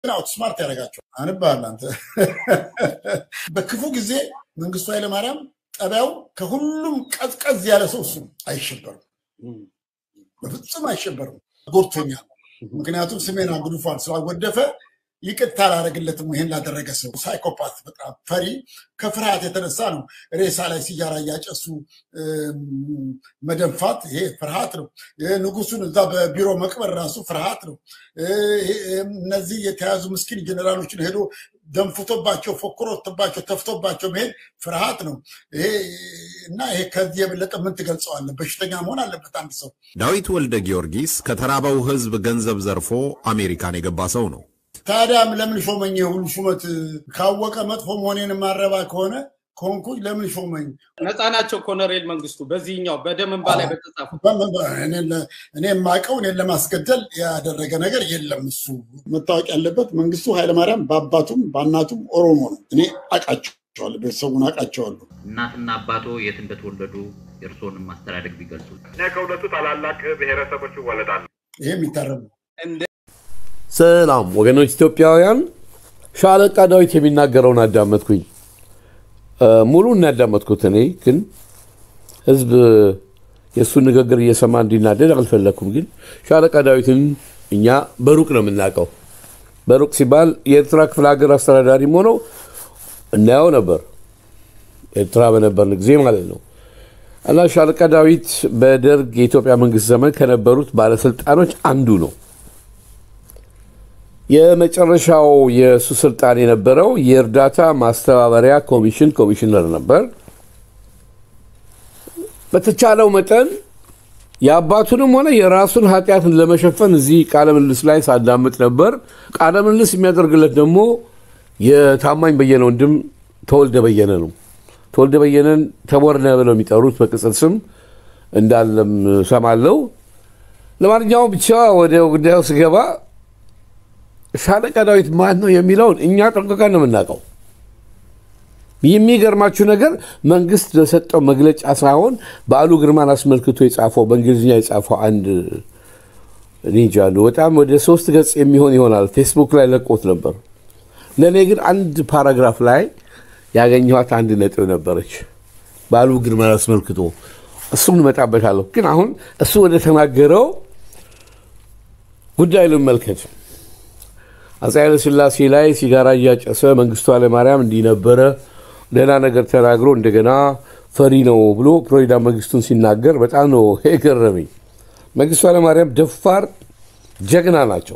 አውትስማርት ያደርጋቸው አንባል አንተ በክፉ ጊዜ መንግስቱ ኃይለማርያም ጠቢያው ከሁሉም ቀዝቀዝ ያለ ሰው እሱ አይሸበርም፣ በፍጹም አይሸበርም። ጎድቶኛል። ምክንያቱም ስሜን አጉድፏል ስላጎደፈ ይቅርታ አላደርግለትም። ይሄን ላደረገ ሰው ሳይኮፓት፣ በጣም ፈሪ፣ ከፍርሃት የተነሳ ነው ሬሳ ላይ ሲጋራ እያጨሱ መደንፋት። ይሄ ፍርሃት ነው። ንጉሱን እዛ በቢሮ መቅበር ራሱ ፍርሃት ነው። እነዚህ የተያዙ ምስኪን ጀኔራሎችን ሄዶ ደንፍቶባቸው፣ ፎክሮትባቸው፣ ተፍቶባቸው መሄድ ፍርሃት ነው። ይሄ እና ይሄ ከዚህ የበለጠ ምን ትገልጸዋለህ? በሽተኛ መሆን አለበት አንድ ሰው። ዳዊት ወልደ ጊዮርጊስ ከተራበው ህዝብ ገንዘብ ዘርፎ አሜሪካን የገባ ሰው ነው። ታዲያም ለምን ሾመኝ? የሁሉ ሹመት ካወቀ መጥፎ መሆኔን ማረባ ከሆነ ከሆንኩኝ ለምን ሾመኝ? ነፃ ናቸው ኮሎኔል መንግስቱ በዚህኛው በደም እንባ ላይ በተጻፉ እኔ የማውቀው እኔን ለማስገደል ያደረገ ነገር የለም። እሱ መታወቅ ያለበት መንግስቱ ኃይለማርያም በአባቱም በእናቱም ኦሮሞ ነው። እኔ አውቃቸዋለሁ፣ ቤተሰቡን አውቃቸዋለሁ። እናትና አባቶ የት እንደተወለዱ የእርስዎንም ማስተዳደግ ቢገልጹ። እኔ ከሁለቱ ታላላቅ ብሔረሰቦች እወለዳለሁ። ይሄ የሚታረም ነው። ሰላም ወገኖች ኢትዮጵያውያን፣ ሻለቃ ዳዊት የሚናገረውን አዳመጥኩኝ። ሙሉን ያዳመጥኩት እኔ ግን ህዝብ የእሱን ንግግር እየሰማ እንዲናደድ አልፈለግኩም። ግን ሻለቃ ዳዊትን እኛ በሩቅ ነው የምናውቀው። በሩቅ ሲባል የኤርትራ ክፍለ ሀገር አስተዳዳሪም ሆነው እናየው ነበር፣ ኤርትራ በነበርን ጊዜ ማለት ነው። እና ሻለቃ ዳዊት በደርግ የኢትዮጵያ መንግስት ዘመን ከነበሩት ባለስልጣኖች አንዱ ነው። የመጨረሻው የእሱ ስልጣን የነበረው የእርዳታ ማስተባበሪያ ኮሚሽን ኮሚሽነር ነበር። በተቻለው መጠን የአባቱንም ሆነ የራሱን ኃጢአትን ለመሸፈን እዚህ ቃለ ምልልስ ላይ ሳዳምጥ ነበር። ቃለ ምልልስ የሚያደርግለት ደግሞ የታማኝ በየነ ወንድም ተወልደ በየነ ነው። ተወልደ በየነን ተቦርነ ብለው የሚጠሩት በቅጽል ስም እንዳለም ሰማለው። ለማንኛውም ብቻ ወደ ጉዳዩ ስገባ ሻለቃ ዳዊት ማን ነው የሚለውን እኛ ጠንቅቀን ነው የምናውቀው። የሚገርማችሁ ነገር መንግስት ለሰጠው መግለጫ ሳይሆን በዓሉ ግርማን አስመልክቶ የጻፈው በእንግሊዝኛ የጻፈው አንድ ኒንጃ አሉ በጣም ወደ ሶስት ገጽ የሚሆን ይሆናል ፌስቡክ ላይ ለቆት ነበር። ለእኔ ግን አንድ ፓራግራፍ ላይ ያገኘኋት አንድ ነጥብ ነበረች በዓሉ ግርማን አስመልክቶ እሱም እንመጣበታለሁ። ግን አሁን እሱ ወደ ተናገረው ጉዳይ ልመልከት። አፄ ኃይለ ሥላሴ ላይ ሲጋራ እያጨሰ መንግስቱ ኃይለማርያም እንዲህ ነበረ ደህና ነገር ተናግሮ እንደገና ፈሪ ነው ብሎ ፕሬዚዳንት መንግስቱን ሲናገር በጣም ነው የገረመኝ። መንግስቱ ኃይለማርያም ደፋር ጀግና ናቸው።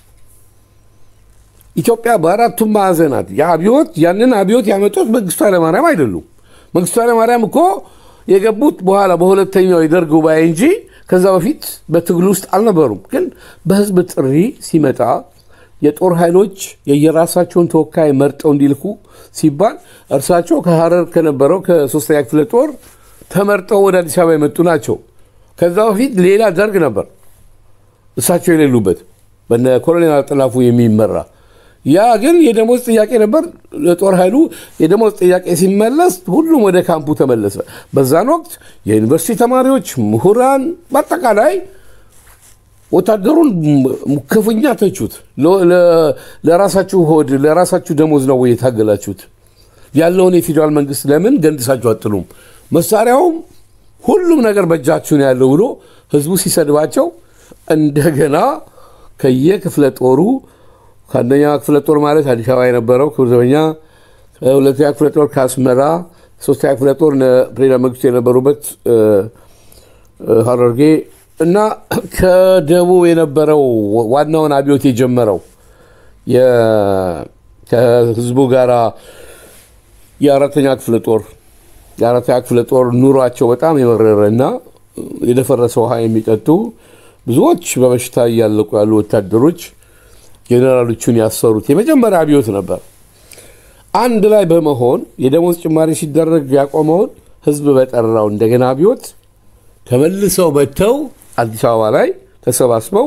ኢትዮጵያ በአራቱም ማዕዘናት የአብዮት ያንን አብዮት ያመጡት መንግስቱ ኃይለማርያም አይደሉም። መንግስቱ ኃይለማርያም እኮ የገቡት በኋላ በሁለተኛው የደርግ ጉባኤ እንጂ ከዛ በፊት በትግል ውስጥ አልነበሩም። ግን በህዝብ ጥሪ ሲመጣ የጦር ኃይሎች የየራሳቸውን ተወካይ መርጠው እንዲልኩ ሲባል እርሳቸው ከሀረር ከነበረው ከሶስተኛ ክፍለ ጦር ተመርጠው ወደ አዲስ አበባ የመጡ ናቸው። ከዛ በፊት ሌላ ደርግ ነበር፣ እሳቸው የሌሉበት በነ ኮሎኔል አጥላፉ የሚመራ ያ ግን የደሞዝ ጥያቄ ነበር። ለጦር ኃይሉ የደሞዝ ጥያቄ ሲመለስ ሁሉም ወደ ካምፑ ተመለሰ። በዛን ወቅት የዩኒቨርሲቲ ተማሪዎች፣ ምሁራን በአጠቃላይ ወታደሩን ክፉኛ ተቹት። ለራሳችሁ ሆድ ለራሳችሁ ደሞዝ ነው ወይ የታገላችሁት? ያለውን የፌዴራል መንግስት ለምን ገንድሳችሁ አጥሉም? መሳሪያውም ሁሉም ነገር በእጃችሁ ነው ያለው ብሎ ህዝቡ ሲሰድባቸው እንደገና ከየክፍለ ጦሩ ከአንደኛ ክፍለ ጦር ማለት አዲስ አበባ የነበረው ክብር ዘበኛ፣ ሁለተኛ ክፍለ ጦር ከአስመራ፣ ሶስተኛ ክፍለ ጦር ፕሬዚዳንት መንግስቱ የነበሩበት ሀረርጌ እና ከደቡብ የነበረው ዋናውን አብዮት የጀመረው ከህዝቡ ጋር የአራተኛ ክፍለ ጦር የአራተኛ ክፍለ ጦር ኑሯቸው በጣም የመረረ እና የደፈረሰ ውሃ የሚጠጡ ብዙዎች በበሽታ እያለቁ ያሉ ወታደሮች ጄኔራሎቹን ያሰሩት የመጀመሪያ አብዮት ነበር። አንድ ላይ በመሆን የደሞዝ ጭማሪ ሲደረግ ያቆመውን ህዝብ በጠራው እንደገና አብዮት ተመልሰው መጥተው አዲስ አበባ ላይ ተሰባስበው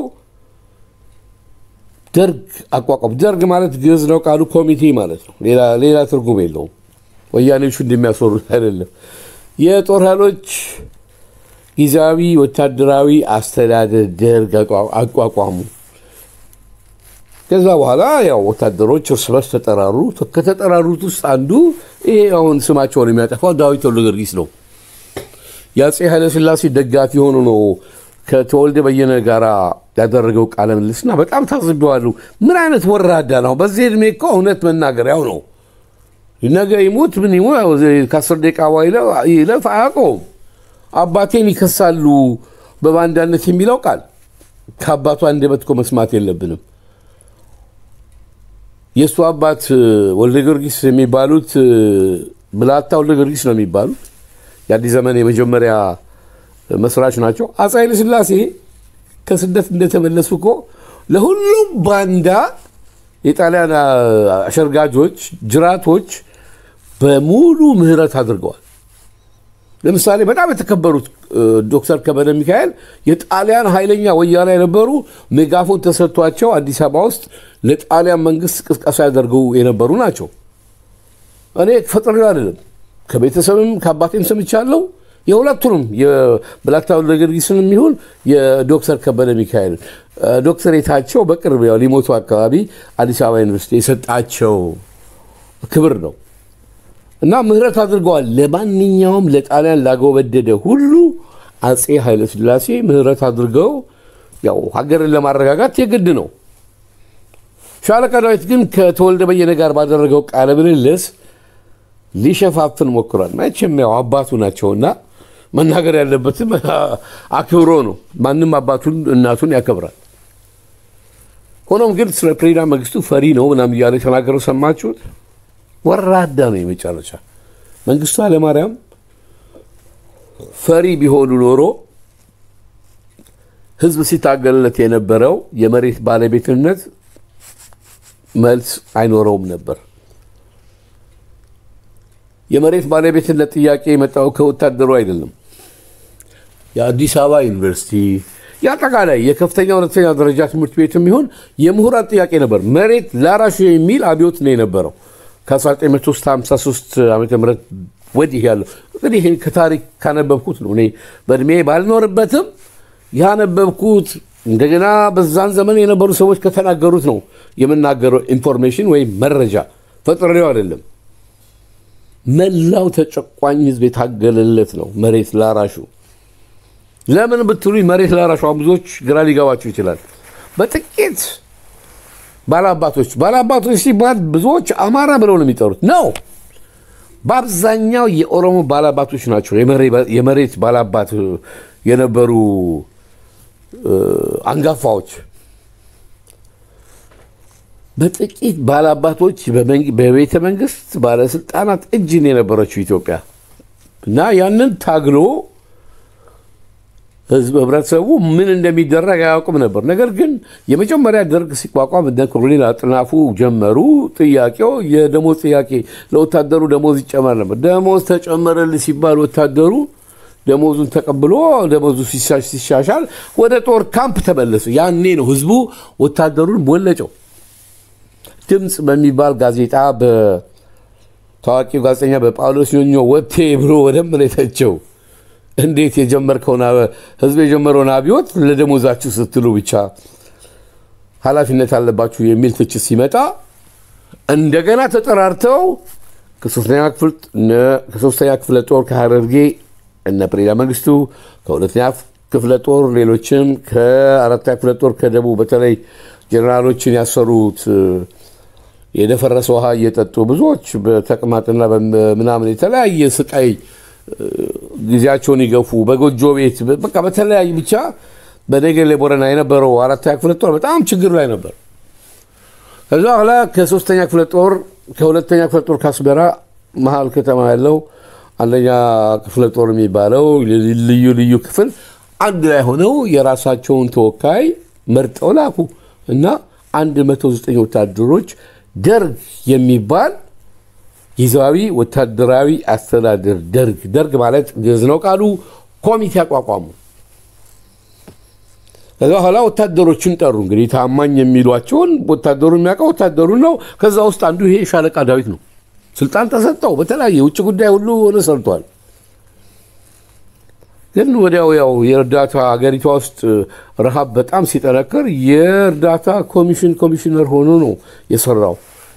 ደርግ አቋቋሙ። ደርግ ማለት ግዕዝ ነው ቃሉ፣ ኮሚቴ ማለት ነው። ሌላ ትርጉም የለውም። ወያኔዎቹ እንደሚያስወሩት አይደለም። የጦር ኃይሎች ጊዜያዊ ወታደራዊ አስተዳደር ደርግ አቋቋሙ። ከዛ በኋላ ያው ወታደሮች እርስ በርስ ተጠራሩ። ከተጠራሩት ውስጥ አንዱ ይሄ አሁን ስማቸውን የሚያጠፋው ዳዊት ወልደ ጊዮርጊስ ነው። የአፄ ኃይለሥላሴ ደጋፊ ሆኖ ነው ከተወልደ በየነ ጋር ያደረገው ቃለ ምልልስና በጣም ታዝቤዋለሁ። ምን አይነት ወራዳ ነው! በዚህ ዕድሜ እኮ እውነት መናገር ያው ነው። ነገ ይሙት ምን ይሙ ከአስር ደቂቃ በኋላ ይለፍ አያውቀውም። አባቴን ይከሳሉ በባንዳነት የሚለው ቃል ከአባቱ አንደበት እኮ መስማት የለብንም። የእሱ አባት ወልደ ጊዮርጊስ የሚባሉት ብላታ ወልደ ጊዮርጊስ ነው የሚባሉት የአዲስ ዘመን የመጀመሪያ መስራች ናቸው። አፄ ኃይለሥላሴ ከስደት እንደተመለሱ እኮ ለሁሉም ባንዳ የጣሊያን አሸርጋጆች፣ ጅራቶች በሙሉ ምህረት አድርገዋል። ለምሳሌ በጣም የተከበሩት ዶክተር ከበደ ሚካኤል የጣሊያን ኃይለኛ ወያላ የነበሩ ሜጋፎን ተሰጥቷቸው አዲስ አበባ ውስጥ ለጣሊያን መንግስት ቅስቀሳ ያደርገው የነበሩ ናቸው። እኔ ፈጥሬው አይደለም ከቤተሰብም ከአባቴም ሰምቻለሁ። የሁለቱንም የብላታ ወልደ ጊዮርጊስን የሚሆን የዶክተር ከበደ ሚካኤል ዶክተሬታቸው በቅርብ ያው ሊሞቱ አካባቢ አዲስ አበባ ዩኒቨርሲቲ የሰጣቸው ክብር ነው እና ምህረት አድርገዋል። ለማንኛውም ለጣሊያን ላጎበደደ ሁሉ አፄ ኃይለሥላሴ ምህረት አድርገው ያው ሀገርን ለማረጋጋት የግድ ነው። ሻለቃ ዳዊት ግን ከተወልደ በየነ ጋር ባደረገው ቃለ ምልልስ ሊሸፋፍን ሞክሯል። መቼም ያው አባቱ ናቸውና መናገር ያለበትም አክብሮ ነው። ማንም አባቱን እናቱን ያከብራል። ሆኖም ግን ስለ ፕሬዚዳንት መንግስቱ ፈሪ ነው ምናምን እያለ የተናገረው ሰማችሁት? ወራዳ ነው የመጨረሻ። መንግስቱ ኃይለማርያም ፈሪ ቢሆኑ ኖሮ ህዝብ ሲታገልለት የነበረው የመሬት ባለቤትነት መልስ አይኖረውም ነበር። የመሬት ባለቤትነት ጥያቄ የመጣው ከወታደሩ አይደለም። የአዲስ አበባ ዩኒቨርሲቲ የአጠቃላይ የከፍተኛ ሁለተኛ ደረጃ ትምህርት ቤት የሚሆን የምሁራን ጥያቄ ነበር። መሬት ላራሹ የሚል አብዮት ነው የነበረው ከ1953 ዓ ም ወዲህ ያለው እንግዲህ ይህን ከታሪክ ካነበብኩት ነው። እኔ በእድሜ ባልኖርበትም ያነበብኩት እንደገና በዛን ዘመን የነበሩ ሰዎች ከተናገሩት ነው የምናገረው ኢንፎርሜሽን ወይም መረጃ ፈጥሬው አይደለም። መላው ተጨቋኝ ህዝብ የታገለለት ነው መሬት ላራሹ። ለምን ብትሉኝ መሬት ላራሹ ብዙዎች ግራ ሊገባችሁ ይችላል። በጥቂት ባላባቶች ባላባቶች ሲባል ብዙዎች አማራ ብለው ነው የሚጠሩት ነው። በአብዛኛው የኦሮሞ ባላባቶች ናቸው የመሬት ባላባት የነበሩ አንጋፋዎች። በጥቂት ባላባቶች በቤተ መንግስት ባለስልጣናት እጅ ነው የነበረችው ኢትዮጵያ እና ያንን ታግሎ ህዝብ ህብረተሰቡ ምን እንደሚደረግ አያውቅም ነበር። ነገር ግን የመጀመሪያ ደርግ ሲቋቋም እነ ኮሎኔል አጥናፉ ጀመሩ። ጥያቄው የደሞዝ ጥያቄ፣ ለወታደሩ ደሞዝ ይጨመር ነበር። ደሞዝ ተጨመረልህ ሲባል ወታደሩ ደሞዙን ተቀብሎ ደሞዙ ሲሻሻል ወደ ጦር ካምፕ ተመለሱ። ያኔ ነው ህዝቡ ወታደሩን ቦለጨው። ድምፅ በሚባል ጋዜጣ በታዋቂው ጋዜጠኛ በጳውሎስ ኞኞ ወቴ ብሎ ወደም ነው የተቸው። እንዴት የጀመርከውን ህዝብ የጀመረውን አብዮት ለደሞዛችሁ ስትሉ ብቻ ኃላፊነት አለባችሁ የሚል ትችት ሲመጣ እንደገና ተጠራርተው ከሶስተኛ ክፍለ ጦር ከሀረርጌ እነ ፕሬዚዳንት መንግስቱ ከሁለተኛ ክፍለ ጦር ሌሎችም ከአራተኛ ክፍለ ጦር ከደቡብ በተለይ ጀኔራሎችን ያሰሩት የደፈረሰ ውሃ እየጠጡ ብዙዎች በተቅማጥና ምናምን የተለያየ ስቃይ ጊዜያቸውን ይገፉ በጎጆ ቤት በቃ በተለያዩ ብቻ በነገሌ ቦረና የነበረው አራተኛ ክፍለ ጦር በጣም ችግር ላይ ነበር። ከዛ በኋላ ከሶስተኛ ክፍለ ጦር ከሁለተኛ ክፍለ ጦር ከአስመራ መሀል ከተማ ያለው አንደኛ ክፍለ ጦር የሚባለው ልዩ ልዩ ክፍል አንድ ላይ ሆነው የራሳቸውን ተወካይ መርጠው ላኩ እና 109 ወታደሮች ደርግ የሚባል ጊዜያዊ ወታደራዊ አስተዳደር ደርግ ደርግ ማለት ግዕዝ ነው ቃሉ ኮሚቴ አቋቋሙ። ከዛ በኋላ ወታደሮችን ጠሩ። እንግዲህ ታማኝ የሚሏቸውን ወታደሩ የሚያውቀው ወታደሩን ነው። ከዛ ውስጥ አንዱ ይሄ ሻለቃ ዳዊት ነው። ስልጣን ተሰጠው። በተለያየ ውጭ ጉዳይ ሁሉ ሆነ ሰርቷል። ግን ወዲያው ያው የእርዳታ ሀገሪቷ ውስጥ ረሃብ በጣም ሲጠነክር የእርዳታ ኮሚሽን ኮሚሽነር ሆኖ ነው የሰራው።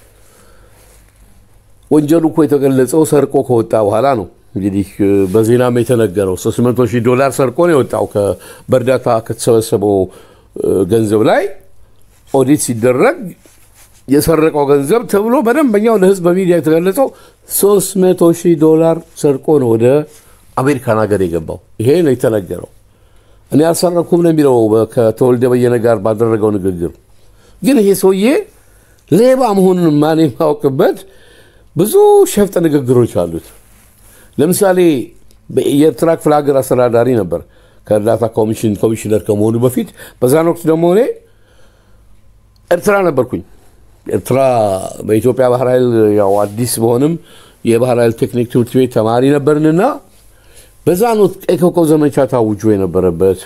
ወንጀሉ እኮ የተገለጸው ሰርቆ ከወጣ በኋላ ነው። እንግዲህ በዜናም የተነገረው 300 ሺህ ዶላር ሰርቆ ነው የወጣው ከ- በእርዳታ ከተሰበሰበው እ፣ ገንዘብ ላይ ኦዲት ሲደረግ የሰረቀው ገንዘብ ተብሎ በደንበኛው ለህዝብ በሚዲያ የተገለጸው 300 ሺህ ዶላር ሰርቆ ነው ወደ አሜሪካን ሀገር የገባው። ይሄ ነው የተነገረው። እኔ አልሰረኩም ነው የሚለው በ- ከተወልደ በየነ ጋር ባደረገው ንግግር። ግን ይሄ ሰውዬ ሌባ መሆኑን ማን የማያውቅበት ብዙ ሸፍጥ ንግግሮች አሉት። ለምሳሌ በ- የኤርትራ ክፍለ ሀገር አስተዳዳሪ ነበር ከእርዳታ ኮሚሽን ኮሚሽነር ከመሆኑ በፊት። በዛን ወቅት ደግሞ እኔ ኤርትራ ነበርኩኝ። ኤርትራ በኢትዮጵያ ባህር ኃይል ያው አዲስ በሆንም የባህር ኃይል ቴክኒክ ትምህርት ቤት ተማሪ ነበርንና በዛን ወቅት ቀይ ኮከብ ዘመቻ ታውጆ የነበረበት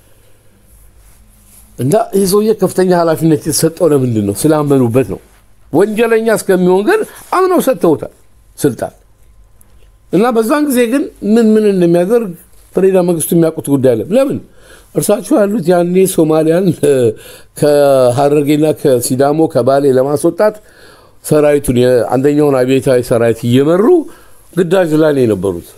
እና ይህ ሰውዬ ከፍተኛ ኃላፊነት የተሰጠው ለምንድን ነው? ስላመኑበት ነው። ወንጀለኛ እስከሚሆን ግን አምነው ሰጥተውታል ስልጣን እና በዛን ጊዜ ግን ምን ምን እንደሚያደርግ ፕሬዚዳንት መንግስቱ የሚያውቁት ጉዳይ አለ። ለምን እርሳቸው ያሉት ያኔ ሶማሊያን እ፣ ከሀረርጌና ከሲዳሞ ከባሌ ለማስወጣት ሰራዊቱን የአንደኛውን አብዮታዊ ሰራዊት እየመሩ ግዳጅ ላይ ነው የነበሩት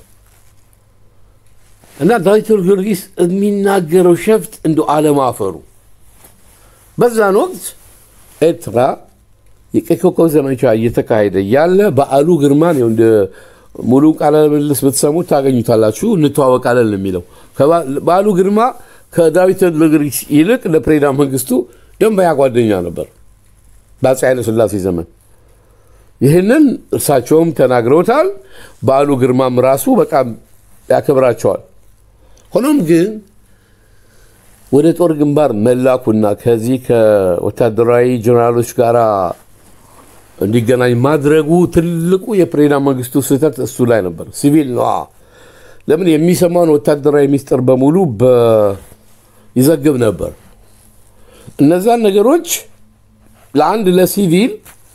እና ዳዊት ጊዮርጊስ የሚናገረው ሸፍጥ እንደ አለማፈሩ በዛን ወቅት ኤርትራ የቀይ ኮከብ ዘመቻ እየተካሄደ ያለ በዓሉ ግርማን ይኸው እንደ ሙሉ ቃለ ምልልስ ብትሰሙት ታገኙታላችሁ። እንተዋወቃለን ነው የሚለው ከባ- በዓሉ ግርማ ከዳዊት ጊዮርጊስ ይልቅ ለፕሬዚዳንት መንግስቱ ደንበኛ ጓደኛ ነበር በአፄ ኃይለሥላሴ ዘመን። ይህንን እርሳቸውም ተናግረውታል። በዓሉ ግርማም ራሱ በጣም ያከብራቸዋል። ሆኖም ግን ወደ ጦር ግንባር መላኩና ከዚህ ከወታደራዊ ጀነራሎች ጋር እንዲገናኝ ማድረጉ ትልቁ የፕሬዚዳንት መንግስቱ ስህተት እሱ ላይ ነበር። ሲቪል ነው። ለምን የሚሰማውን ወታደራዊ ሚስጥር በሙሉ በ- ይዘግብ ነበር። እነዛን ነገሮች ለአንድ ለሲቪል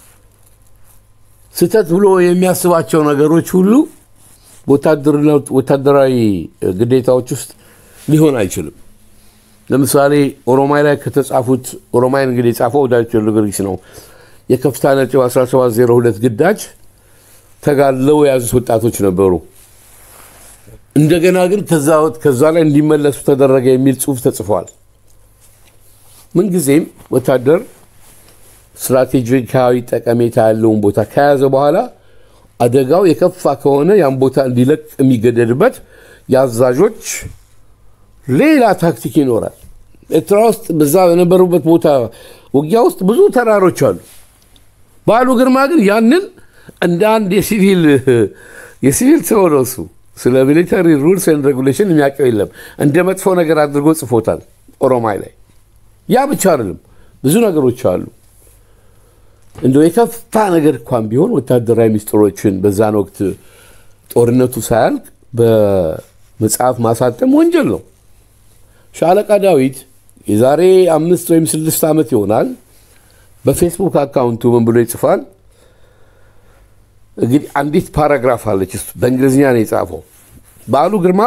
ስህተት ብሎ የሚያስባቸው ነገሮች ሁሉ በወታደርነት- ወታደራዊ ግዴታዎች ውስጥ ሊሆን አይችልም። ለምሳሌ ኦሮማይ ላይ ከተጻፉት ኦሮማይን እንግዲህ የጻፈው ዳዊት ጊዮርጊስ ነው። የከፍታ ነጥብ 1702 ግዳጅ ተጋድለው የያዙት ወጣቶች ነበሩ። እንደገና ግን ከዛ ከዛ ላይ እንዲመለሱ ተደረገ የሚል ጽሑፍ ተጽፏል። ምንጊዜም ወታደር ስትራቴጂካዊ ጠቀሜታ ያለውን ቦታ ከያዘ በኋላ አደጋው የከፋ ከሆነ ያን ቦታ እንዲለቅ የሚገደድበት የአዛዦች ሌላ ታክቲክ ይኖራል። ኤርትራ ውስጥ በዛ በነበሩበት ቦታ ውጊያ ውስጥ ብዙ ተራሮች አሉ። በዓሉ ግርማ ግን ያንን እንደ አንድ የሲቪል የሲቪል ሰው ነው እሱ። ስለ ሚሊተሪ ሩልስ ኤንድ ሬጉሌሽን የሚያውቀው የለም። እንደ መጥፎ ነገር አድርጎ ጽፎታል ኦሮማይ ላይ። ያ ብቻ አይደለም፣ ብዙ ነገሮች አሉ። እንደው የከፋ ነገር እንኳን ቢሆን ወታደራዊ ሚስጥሮችን በዛን ወቅት ጦርነቱ ሳያልቅ በመጽሐፍ ማሳተም ወንጀል ነው። ሻለቃ ዳዊት የዛሬ አምስት ወይም ስድስት ዓመት ይሆናል በፌስቡክ አካውንቱ ምን ብሎ ይጽፋል? እንግዲህ አንዲት ፓራግራፍ አለች፣ እሱ በእንግሊዝኛ ነው የጻፈው። በዓሉ ግርማ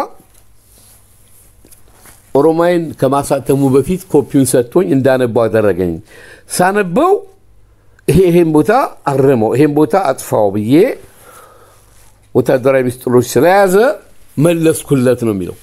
ኦሮማይን ከማሳተሙ በፊት ኮፒውን ሰጥቶኝ እንዳነባው አደረገኝ። ሳነበው ይሄ ይሄን ቦታ አረመው፣ ይሄን ቦታ አጥፋው ብዬ ወታደራዊ ሚስጥሮች ስለያዘ መለስኩለት ነው የሚለው።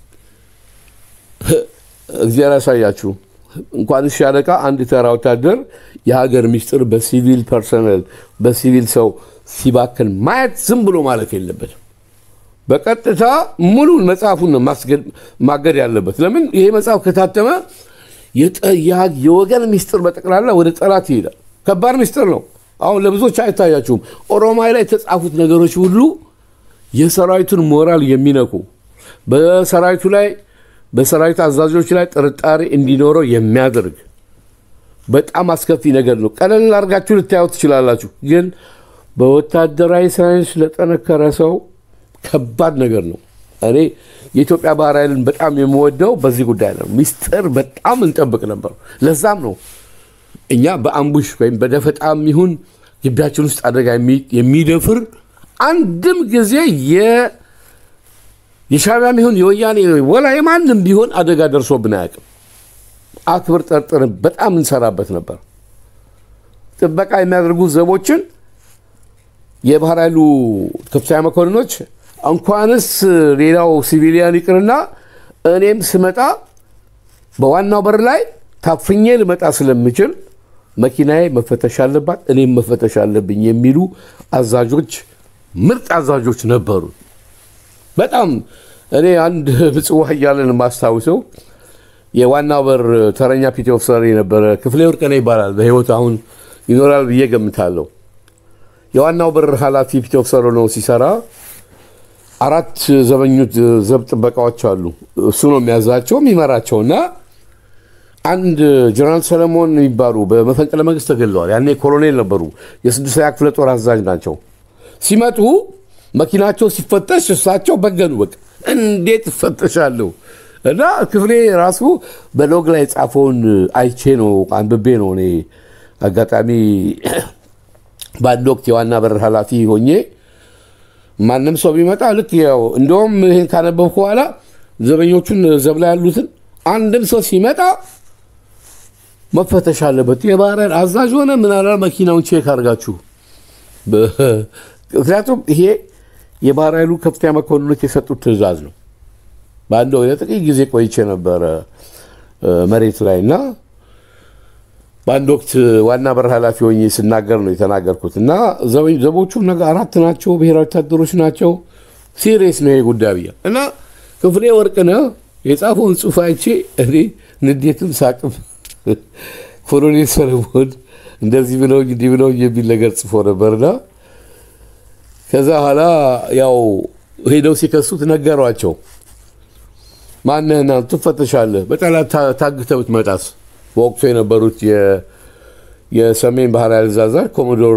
እግዚአብሔር ያሳያችሁ። እንኳን ሻለቃ አንድ ተራ ወታደር የሀገር ሚስጥር በሲቪል ፐርሰናል በሲቪል ሰው ሲባክን ማየት ዝም ብሎ ማለፍ የለበትም። በቀጥታ ሙሉን መጽሐፉን ነው ማስገድ- ማገድ ያለበት። ለምን ይሄ መጽሐፍ ከታተመ የጠ- ያ- የወገን ሚስጥር በጠቅላላ ወደ ጠላት ይሄዳል። ከባድ ሚስጥር ነው። አሁን ለብዙዎች አይታያችሁም። ኦሮማይ ላይ የተጻፉት ነገሮች ሁሉ የሰራዊቱን ሞራል የሚነኩ በሰራዊቱ ላይ በሰራዊት አዛዦች ላይ ጥርጣሬ እንዲኖረው የሚያደርግ በጣም አስከፊ ነገር ነው። ቀለል አድርጋችሁ ልታዩት ትችላላችሁ፣ ግን በወታደራዊ ሳይንስ ለጠነከረ ሰው ከባድ ነገር ነው። እኔ የኢትዮጵያ ባህር ኃይልን በጣም የምወደው በዚህ ጉዳይ ነው። ሚስጥር በጣም እንጠብቅ ነበር። ለዛም ነው እኛ በአምቡሽ ወይም በደፈጣም ይሁን ግቢያችን ውስጥ አደጋ የሚ- የሚደፍር አንድም ጊዜ የሻዕቢያም ይሁን የወያኔ ወላ የማንም ቢሆን አደጋ ደርሶብን አያውቅም። አክብር ጠርጥርን በጣም እንሰራበት ነበር። ጥበቃ የሚያደርጉ ዘቦችን የባህር ኃይሉ ከፍተኛ መኮንኖች እንኳንስ ሌላው ሲቪሊያን ይቅርና እኔም ስመጣ በዋናው በር ላይ ታፍኜ ልመጣ ስለምችል መኪናዬ መፈተሽ አለባት፣ እኔም መፈተሽ አለብኝ የሚሉ አዛዦች፣ ምርጥ አዛዦች ነበሩ። በጣም እኔ አንድ ምጽዋ እያለን የማስታውሰው የዋናው በር ተረኛ ፒቲ ኦፊሰር የነበረ ክፍሌ ወርቅነህ ይባላል። በህይወት አሁን ይኖራል ብዬ ገምታለሁ። የዋናው በር ኃላፊ ፒቲ ኦፊሰር ነው ሲሰራ አራት ዘበኞች ዘብ ጥበቃዎች አሉ። እሱ ነው የሚያዛቸው የሚመራቸው እና አንድ ጀነራል ሰለሞን የሚባሉ በመፈንቅለ መንግስት ተገለዋል። ያኔ ኮሎኔል ነበሩ። የስድስተኛ ክፍለ ጦር አዛዥ ናቸው። ሲመጡ መኪናቸው ሲፈተሽ እሳቸው በገኑ። በቃ እንዴት እፈተሻለሁ? እና ክፍሌ ራሱ በሎግ ላይ የጻፈውን አይቼ ነው አንብቤ ነው እኔ አጋጣሚ በአንድ ወቅት የዋና በር ኃላፊ ሆኜ ማንም ሰው ቢመጣ ልክ ያው እንደውም ይህን ካነበብኩ በኋላ ዘበኞቹን ዘብ ላይ ያሉትን አንድም ሰው ሲመጣ መፈተሽ አለበት። የባህር ኃይል አዛዥ ሆነ ምናላ መኪናውን ቼክ አድርጋችሁ። ምክንያቱም ይሄ የባህር ኃይሉ ከፍተኛ መኮንኖች የሰጡት ትዕዛዝ ነው። በአንድ ወደ ጥቂት ጊዜ ቆይቼ ነበረ መሬት ላይ እና በአንድ ወቅት ዋና በር ኃላፊ ሆኜ ስናገር ነው የተናገርኩት እና ዘቦቹ ነገ አራት ናቸው፣ ብሔራዊ ወታደሮች ናቸው። ሲሪየስ ነው ይሄ ጉዳይ ብያ እና ክፍሌ ወርቅነህ የጻፈውን ጽሑፍ አይቼ እኔ ንዴትም ሳቅም ኮሎኔል ሰለሞን እንደዚህ ብለውኝ እንዲህ ብለውኝ የሚል ነገር ጽፎ ነበርና ከዛ በኋላ ያው ሄደው ሲከሱት ነገሯቸው። ማነህና ትፈተሻለህ፣ በጠላት ታግተህ ብትመጣስ? በወቅቱ የነበሩት የሰሜን ባህር ኃይል አዛዥ ኮሞዶር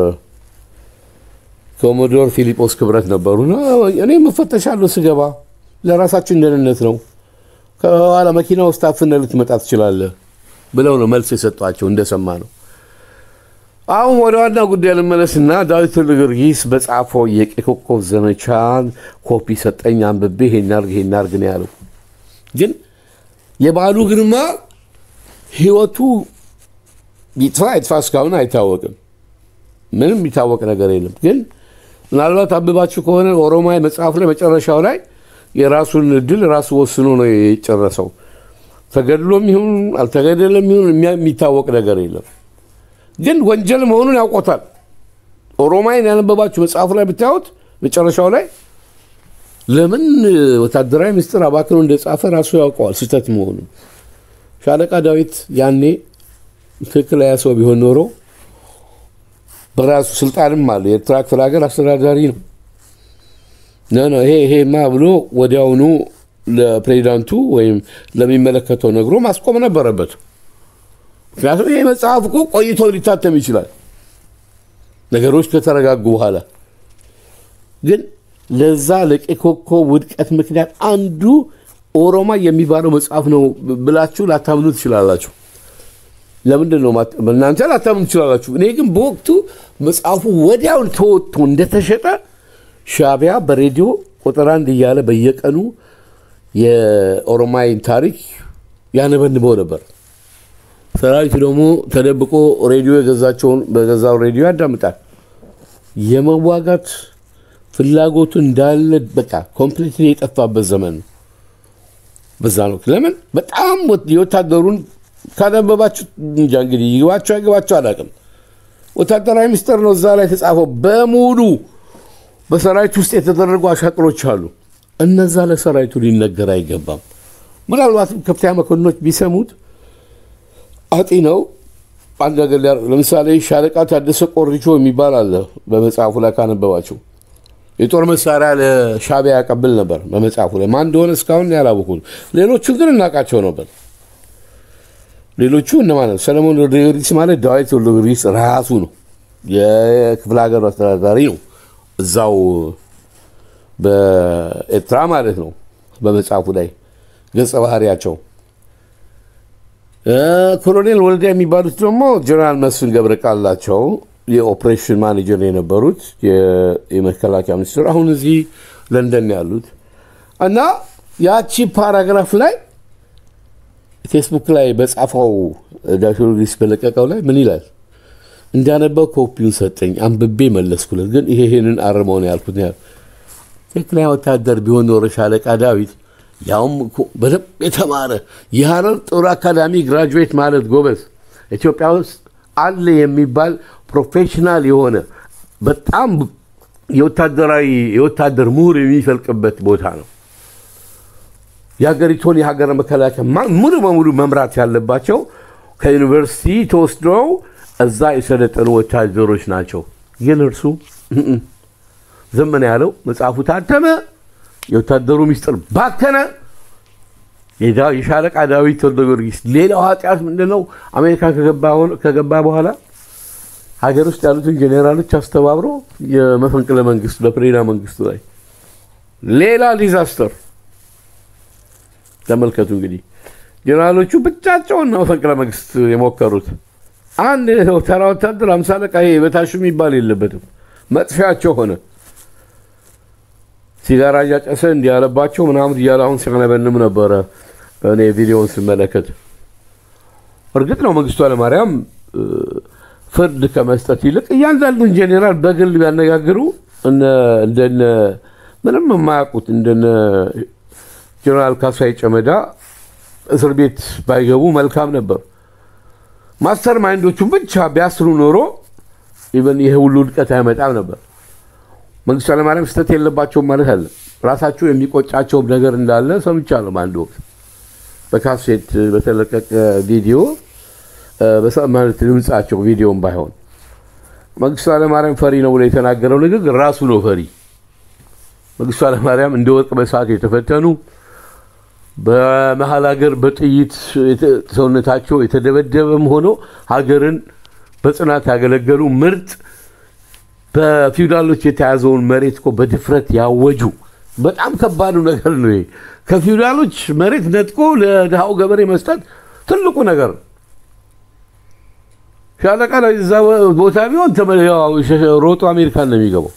ኮሞዶር ፊሊጶስ ክብረት ነበሩና እኔም እፈተሻለሁ ስገባ ለራሳችን ደህንነት ነው። ከኋላ መኪና ውስጥ አፍነህ ልትመጣ ትችላለህ ብለው ነው መልስ የሰጧቸው እንደሰማ ነው። አሁን ወደ ዋና ጉዳይ ልመለስና ዳዊት ወልደ ጊዮርጊስ በጻፈው የቀይ ኮከብ ዘመቻን ኮፒ ሰጠኝ አንብቤ ይሄን አድርግ ይሄን አድርግ ነው ያለው። ግን የበዓሉ ግርማ ህይወቱ ይጥፋ ይጥፋ እስካሁን አይታወቅም። ምንም የሚታወቅ ነገር የለም። ግን ምናልባት አንብባችሁ ከሆነ ኦሮማይ መጽሐፍ ላይ መጨረሻው ላይ የራሱን እድል ራሱ ወስኖ ነው የጨረሰው። ተገድሎም ይሁን አልተገደለም ይሁን የሚታወቅ ነገር የለም። ግን ወንጀል መሆኑን ያውቆታል። ኦሮማይን ያነበባችሁ መጽሐፉ ላይ ብታዩት መጨረሻው ላይ ለምን ወታደራዊ ምስጢር አባክኖ እንደጻፈ ራሱ ያውቀዋል ስህተት መሆኑን። ሻለቃ ዳዊት ያኔ ትክክል ያ ሰው ቢሆን ኖሮ በራሱ ስልጣንም አለ። የኤርትራ ክፍለ ሀገር አስተዳዳሪ ነው። ነ ይሄ ይሄማ ብሎ ወዲያውኑ ለፕሬዚዳንቱ ወይም ለሚመለከተው ነግሮ ማስቆም ነበረበት። ምክንያቱም ይሄ መጽሐፍ እኮ ቆይቶ ሊታተም ይችላል ነገሮች ከተረጋጉ በኋላ። ግን ለዛ ለቀይ ኮከብ ውድቀት ምክንያት አንዱ ኦሮማ የሚባለው መጽሐፍ ነው ብላችሁ ላታምኑ ትችላላችሁ። ለምንድን ነው እናንተ ላታምኑ ትችላላችሁ? እኔ ግን በወቅቱ መጽሐፉ ወዲያውን ተወጥቶ እንደተሸጠ ሻዕቢያ በሬዲዮ ቁጥር አንድ እያለ በየቀኑ የኦሮማይን ታሪክ ያነበንበው ነበር። ሰራዊቱ ደግሞ ተደብቆ ሬዲዮ የገዛቸውን በገዛው ሬዲዮ ያዳምጣል። የመዋጋት ፍላጎቱ እንዳለ በቃ ኮምፕሊትሊ የጠፋበት ዘመን ነው። በዛ ነው። ለምን በጣም የወታደሩን ካነበባችሁ እንጃ እንግዲህ ይግባቸው አይገባቸው አላውቅም። ወታደራዊ ምስጢር ነው እዛ ላይ የተጻፈው በሙሉ በሰራዊት ውስጥ የተደረጉ አሻጥሮች አሉ። እነዛ ለሰራዊቱ ሊነገር አይገባም። ምናልባትም ከፍተኛ መኮንኖች ቢሰሙት አጢ ነው አንድ ነገር ለምሳሌ ሻለቃ ታደሰ ቆሪቾ የሚባል አለ በመጽሐፉ ላይ ካነበባቸው የጦር መሳሪያ ለሻዕቢያ ያቀብል ነበር በመጽሐፉ ላይ ማን እንደሆነ እስካሁን ያላወቁት ሌሎቹ ግን እናውቃቸው ነበር ሌሎቹ እነማን ነው ሰለሞን ወልደ ጊዮርጊስ ማለት ዳዊት ወልደ ጊዮርጊስ ራሱ ነው የክፍለ ሀገሩ አስተዳዳሪ ነው እዛው በኤርትራ ማለት ነው በመጽሐፉ ላይ ገጸ ባህሪያቸው ኮሎኔል ወልዳ የሚባሉት ደግሞ ጀነራል መስፍን ገብረ ቃላቸው የኦፕሬሽን ማኔጀር የነበሩት የመከላከያ ሚኒስትር አሁን እዚህ ለንደን ያሉት እና ያቺ ፓራግራፍ ላይ ፌስቡክ ላይ በጻፈው ዳክተር ጊስ በለቀቀው ላይ ምን ይላል? እንዳነበው ኮፒውን ሰጠኝ፣ አንብቤ መለስኩለት። ግን ይሄ ይሄንን አርመው ነው ያልኩት። ያል ትክክለኛ ወታደር ቢሆን ኖሮ ሻለቃ ዳዊት ያውም እኮ በደንብ የተማረ የሀረር ጦር አካዳሚ ግራጁዌት ማለት ጎበዝ፣ ኢትዮጵያ ውስጥ አለ የሚባል ፕሮፌሽናል የሆነ በጣም የወታደራዊ የወታደር ምሁር የሚፈልቅበት ቦታ ነው። የሀገሪቱን የሀገር መከላከያ ማ- ሙሉ በሙሉ መምራት ያለባቸው ከዩኒቨርሲቲ ተወስደው እዛ የሰለጠኑ ወታደሮች ናቸው። ግን እርሱ እም፣ ዝም ነው ያለው። መጽሐፉ ታተመ፣ የወታደሩ ሚስጥር ባከነ። የዳ- የሻለቃ ዳዊት ወልደ ጊዮርጊስ ሌላው ኃጢአት ምንድን ነው? አሜሪካ ከገባ- ከገባ በኋላ ሀገር ውስጥ ያሉትን ጄኔራሎች አስተባብሮ የመፈንቅለ መንግስት በፕሬዳ መንግስቱ ላይ ሌላ ዲዛስተር ተመልከቱ እንግዲህ ጀነራሎቹ ብቻቸውን ነው መፈንቅለ መንግስት የሞከሩት። አንድ ተራ ወታደር አምሳ አለቃ ይሄ በታሹ የሚባል የለበትም። መጥፊያቸው ሆነ። ሲጋራ እያጨሰ እንዲህ ያለባቸው ምናምን እያለ አሁን ሲያነበንም ነበረ እኔ ቪዲዮውን ስመለከት። እርግጥ ነው መንግስቱ ኃይለማርያም እ፣ ፍርድ ከመስጠት ይልቅ እያንዳንዱን ጄኔራል በግል ቢያነጋግሩ እነ- እንደነ ምንም የማያውቁት እንደነ ጀነራል ካሳይ ጨመዳ እስር ቤት ባይገቡ መልካም ነበር። ማስተር ማይንዶቹን ብቻ ቢያስሩ ኖሮ ኢቨን ይሄ ሁሉ ውድቀት አይመጣም ነበር። መንግስቱ ኃይለማርያም ስህተት የለባቸውም ማለት አለ። ራሳቸው የሚቆጫቸውም ነገር እንዳለ ሰምቻለሁ። በአንድ ወቅት በካሴት በተለቀቀ ቪዲዮ እ፣ በሰ- ማለት ድምጻቸው ቪዲዮም ባይሆን መንግስቱ ኃይለማርያም ፈሪ ነው ብሎ የተናገረው ንግግር ራሱ ነው ፈሪ። መንግስቱ ኃይለማርያም እንደ ወርቅ በሰዓት የተፈተኑ በመሀል ሀገር በጥይት የተ- ሰውነታቸው የተደበደበም ሆኖ ሀገርን በጽናት ያገለገሉ ምርጥ በፊውዳሎች የተያዘውን መሬት እኮ በድፍረት ያወጁ በጣም ከባዱ ነገር ነው ይሄ። ከፊውዳሎች መሬት ነጥቆ ለድሃው ገበሬ መስጠት ትልቁ ነገር ነው። ሻለቃ ላይ እዛ ቦታ ቢሆን ተመ- ያው ሸ- ሮጦ አሜሪካን ነው የሚገባው።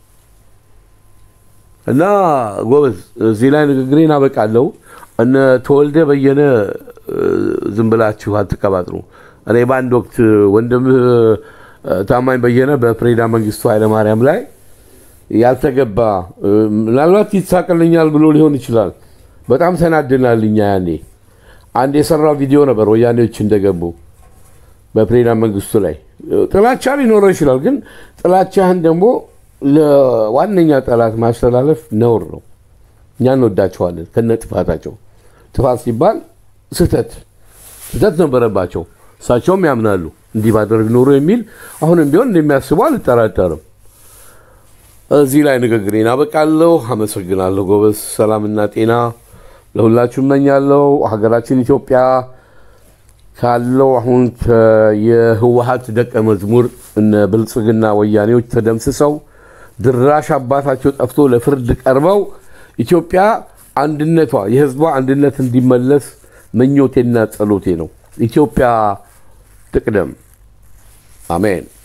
እና ጎበዝ እዚህ ላይ ንግግሬን አበቃለሁ። እነ ተወልደ በየነ እ፣ ዝም ብላችሁ አትቀባጥሩ። እኔ በአንድ ወቅት ወንድምህ እ፣ ታማኝ በየነ በፕሬዝዳንት መንግስቱ ኃይለማርያም ላይ ያልተገባ እ፣ ምናልባት ይሳቅልኛል ብሎ ሊሆን ይችላል። በጣም ተናድናል። እኛ ያኔ አንድ የሰራው ቪዲዮ ነበር ወያኔዎች እንደገቡ በፕሬዝዳንት መንግስቱ ላይ ጥላቻ ሊኖረው ይችላል። ግን ጥላቻህን ደግሞ ለዋነኛ ጠላት ማስተላለፍ ነውር ነው። እኛ እንወዳቸዋለን ከነ ጥፋታቸው። ጥፋት ሲባል ስህተት ስህተት ነበረባቸው። እሳቸውም ያምናሉ እንዲህ ባደርግ ኖሮ የሚል አሁንም ቢሆን እንደሚያስቡ አልጠራጠርም። እዚህ ላይ ንግግሬን አበቃለሁ። አመሰግናለሁ። ጎበዝ ሰላምና ጤና ለሁላችሁ እመኛለሁ። ሀገራችን ኢትዮጵያ ካለው አሁን ከ- የህወሀት ደቀ መዝሙር እነ ብልጽግና ወያኔዎች ተደምስሰው ድራሽ አባታቸው ጠፍቶ ለፍርድ ቀርበው ኢትዮጵያ አንድነቷ የህዝቧ አንድነት እንዲመለስ ምኞቴና ጸሎቴ ነው። ኢትዮጵያ ትቅደም። አሜን።